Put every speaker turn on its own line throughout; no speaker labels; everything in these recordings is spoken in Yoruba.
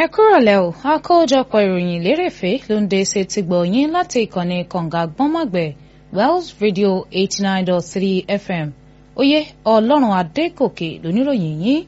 ẹ kúrọ̀lẹ́ o àkójọpọ̀ ìròyìn lérèfé ló ń dé ṣe ti gbọ̀ yín láti ìkànnì kànga gbọ́nmọ̀gbẹ̀ wells radio eighty nine dot three fm oyè ọlọ́run adégòkè lóníròyìn yín.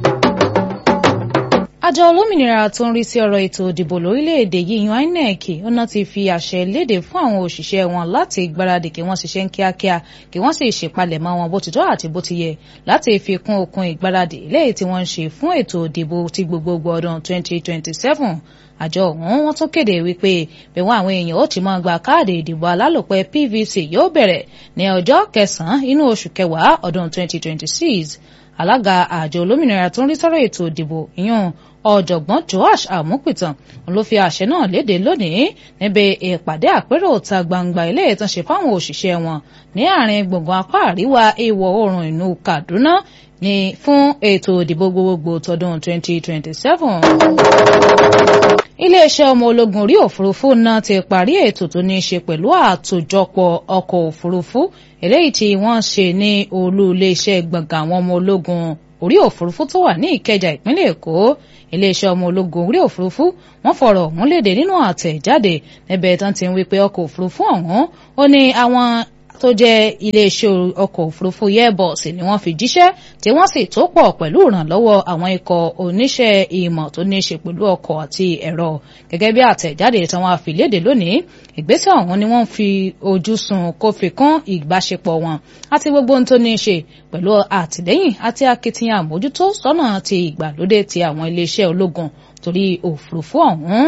àjọ olómìnira tó ń rí sí ọ̀rọ̀ ètò ìdìbò lórílẹ̀‐èdè yìí yan inec ọ̀nà ti fi àṣẹ léde fún àwọn òṣìṣẹ́ wọn láti gbáradì kí wọ́n ṣiṣẹ́ ń kíákíá kí wọ́n sì ṣèpalẹ̀mọ́ wọn bó ti tọ́ àti bó ti yẹ láti fi kún okun ìgbáradì léyìí tí wọ́n ń ṣe fún ètò ìdìbò ti gbogbogbò ọdún 2027 àjọ ọ̀hún wọ́n tún kéde wípé bẹ̀wọ̀n àwọn èèyàn ó ti máa gba káàdì ìdìbò alálòpẹ́ pvc yóò bẹ̀rẹ̀ ní ọjọ́ kẹsàn-án inú oṣù kẹwàá ọdún 2026 alága àjọ olómìnira tó ń rí sọ́rọ̀ ètò ìdìbò ìyún ọ̀jọ̀gbọ́n joash amupitan ló fi àṣẹ náà léde lónìí níbi ìpàdé àpérò ìta gbangba ilé ìtàn ṣe fáwọn òṣìṣẹ́ wọn ní àárín gbùngbùn apá àríwá ìwọ̀ oòrùn ìlú kaduna ní fún ètò ìdìbò gbogbogbò tọdún 2027 iléeṣẹ́ ọmọ ológun orí òfurufú náà ti parí ètò tó ní í ṣe pẹ̀lú àtòjọpọ̀ ọkọ̀ òfurufú eléyìí tí wọ́n ṣe ní olú iléeṣẹ́ gbọ̀ngàn àwọn ọmọ ológun orí òfurufú tó wà ní ìkẹjà ìpínlẹ̀ èkó iléeṣẹ́ ọmọ ológun orí òfurufú wọ́n fọ̀rọ̀ ọ̀hún léde nínú àtẹ̀jáde níbẹ̀ tán ti ń wí pé ọkọ̀ òfurufú ọ̀hún ó ní àwọn tó jẹ́ iléeṣẹ́ ọkọ̀ òfurufú airbus ni wọ́n fi jíṣẹ́ tí wọ́n sì tó pọ̀ pẹ̀lú ìrànlọ́wọ́ àwọn ikọ̀ oníṣẹ́ ìmọ̀ tó ní í ṣe pẹ̀lú ọkọ̀ àti ẹ̀rọ gẹ́gẹ́ bí àtẹ̀jáde tí wọ́n fi léde lónìí ìgbésẹ̀ ọ̀hún ni wọ́n fi ojú sun kó fi kún ìbáṣepọ̀ wọn àti gbogbo ohun tó ní í ṣe pẹ̀lú àtìlẹ́yìn àti akitiyan àmójútó sọ́nà ti ìgbàlódé ti àwọn iléeṣẹ́ ológun torí òfurufú ọ̀hún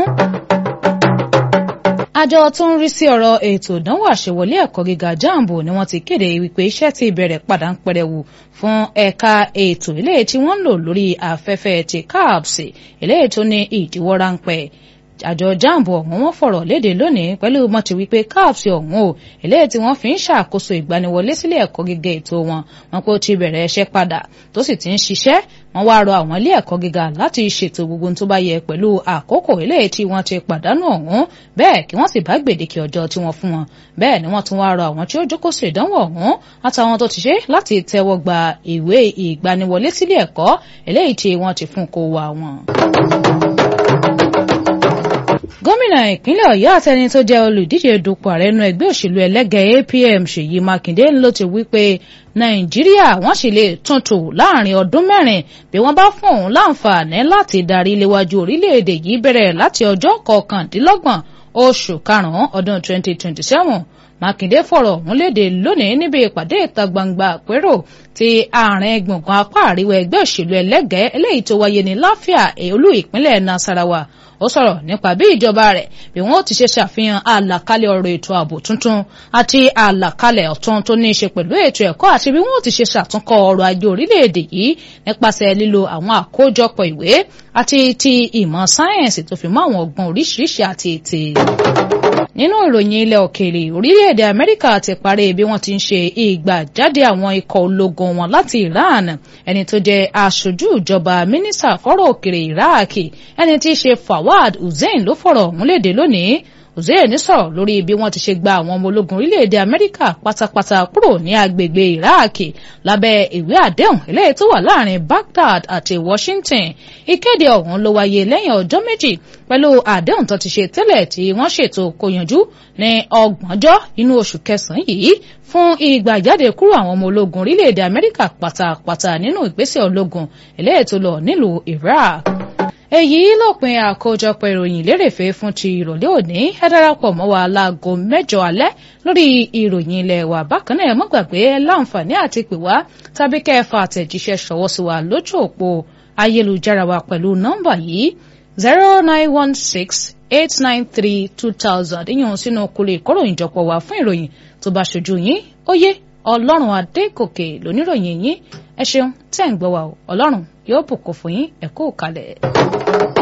àjọ tó ń rí sí ọ̀rọ̀ ètò ìdánwò àṣewọlé ẹ̀kọ́ gíga jambo ni wọ́n ti kéde wípé iṣẹ́ ti bẹ̀rẹ̀ padà ń pẹrẹwu fún ẹ̀ka ètò ilé tí wọ́n ń lò lórí afẹ́fẹ́ ti cabs ilé tó ní ìdíwọ́ ráńpẹ́ àjọ jambo ọ̀hún wọ́n fọ̀rọ̀ léde lónìí pẹ̀lú mọ́tì wípé cabs ọ̀hún o eléyìí tí wọ́n fi ń ṣàkóso ìgbaniwọlé sílé ẹ̀kọ́ gíga ètò wọn wọn kò ti bẹ̀rẹ̀ iṣẹ́ padà tó sì ti ń ṣiṣẹ́ wọ́n wá rọ àwọn ilé ẹ̀kọ́ gíga láti ṣètò gbogbo tó bá yẹ pẹ̀lú àkókò eléyìí tí wọ́n ti pàdánù ọ̀hún bẹ́ẹ̀ kí wọ́n sì bá gbèdéke ọjọ́ tí wọ́n fún wọn bẹ́ẹ̀ ni wọ́n tún wá rọ àwọn tí ó jókòó sí ìdánwò ọ̀hún àtàwọn tó ti ṣe láti tẹ́wọ́ gba ìwé ìgbaniwọlé sílé ẹ̀kọ́ eléyìí tí wọ́n ti fún kó wa wọn gómìnà ìpínlẹ̀ ọ̀yọ́ àtẹni tó jẹ́ olùdíje dupò ààrẹ inú ẹgbẹ́ òṣèlú ẹlẹ́gẹ̀ẹ́ apm ṣèyí mákindé ló ti wí pé nàìjíríà wọ́n sì lè tuntun láàrin ọdún mẹ́rin bí wọ́n bá fún òun láǹfààní láti darí léwájú orílẹ̀-èdè yìí bẹ̀rẹ̀ láti ọjọ́ kọkàndínlọ́gbọ̀n oṣù karùn-ún ọdún 2027 mákindé fọ̀rọ̀ ọ̀hún léde lónìí níbi ìpàdé ìta gbangba àpérò ti àárín gbùngbùn apá àríwá ẹgbẹ́ òṣèlú ẹlẹ́gẹ̀ẹ́ eléyìí tó wáyé ní láfíà olú ìpínlẹ̀ nasarawa ó sọ̀rọ̀ nípa bí ìjọba rẹ̀ bí wọ́n ti ṣe ṣàfihàn àlàkalẹ̀ ọ̀rọ̀ ètò ààbò tuntun àti àlàkalẹ̀ ọ̀tun tó ní í ṣe pẹ̀lú ètò ẹ̀kọ́ àti bí wọ́n ti ṣe ṣàtúnkọ́ ọrọ̀ ajé orílẹ̀-èdè yìí nípasẹ̀ lílo àwọn àkójọpọ̀ ìwé àti ti ìmọ̀ sáyẹ̀nsì tó fi mọ́ àwọn ọgbọ́n oríṣiríṣi àti ètè nínú ìròyìn ilẹ̀ òkèèrè orílẹ̀-èdè amẹ́ríkà ti parí bí wọ́n ti ń ṣe ìgbàjáde àwọn ikọ̀ ológun wọn láti iran ẹni tó jẹ́ aṣojú ìjọba mínísítà fọ́rọ̀ òkèèrè iraq ẹni tí í ṣe fawad hussein ló fọ̀rọ̀ ọ̀hún léde lónìí hussein sọ̀rọ̀ lórí bí wọ́n ti ṣe gba àwọn ọmọ ológun orílẹ̀-èdè amẹ́ríkà pátápátá kúrò ní agbègbè iraq lábẹ́ ìwé àdéhùn eléyìí tó wà láàrin baghdad àti washington ìkéde ọ̀hún ló wáyé lẹ́yìn ọjọ́ méjì pẹ̀lú àdéhùn tó ti ṣe tẹ́lẹ̀ tí wọ́n ṣètò kó yanjú ní ọgbọ̀njọ́ inú oṣù kẹsàn-án yìí fún ìgbàjáde kúrò àwọn ọmọ ológun orílẹ̀-èdè amẹ́ríkà pátápátá nínú ìgbésẹ̀ ológun eléyìí tó lọ nílùú iraq èyí lópin àkójọpọ̀ ìròyìn lérèfé fún ti ìrọ̀lẹ́ òní ẹ darapọ̀ mọ́ wa láago mẹ́jọ alẹ́ lórí ìròyìn ilẹ̀ wa bákan náà ẹ má gbàgbé láǹfààní àti pè wá tàbí kẹfà àtẹ̀jíṣẹ́ ṣọwọ́ sí wa lójú òpó ayélujára wa pẹ̀lú nọ́mbà yìí zero nine one six eight nine three two thousand ìyẹn sínú kulè ìkóròyìn jọpọ̀ wá fún ìròyìn tó bá ṣojú yín ó yé ọlọ́run adékòkè lóníròyìn yín ẹ ṣeun tẹ́ ń gbọ́ wa o ọlọ́run yóò bùkún fún yín ẹ kú kalẹ̀.